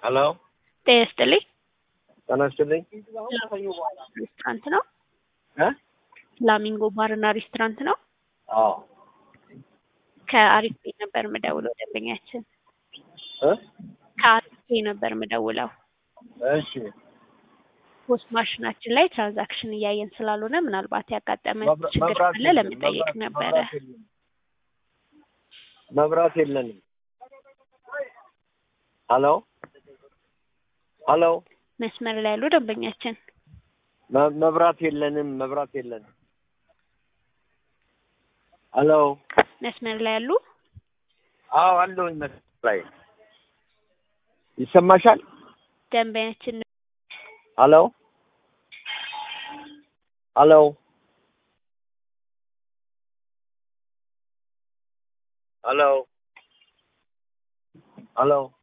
ሄሎ ጤና ይስጥልኝ። ጤና ይስጥልኝ። ሬስቶራንት ነው? እ ፍላሚንጎ ባርና ሬስቶራንት ነው? አዎ ከአሪፍ ቤት ነበር የምደውለው ደንበኛችን እ ከአሪፍ ቤት ነበር የምደውለው። እሺ ፖስት ማሽናችን ላይ ትራንዛክሽን እያየን ስላልሆነ ምናልባት ያጋጠመ መብራ- ችግር መብራት ካለ የለም፣ ለመጠየቅ መብራት- ነበረ። መብራት የለም። መብራት የለንም። ሄሎ ሄሎ መስመር ላይ ያሉ ደንበኛችን መ- መብራት የለንም። መብራት የለንም። ሄሎ መስመር ላይ ያሉ አዎ አለሁኝ መስመር ላይ ይሰማሻል? ደንበኛችን ሄሎ ሄሎ ሄሎ ሄሎ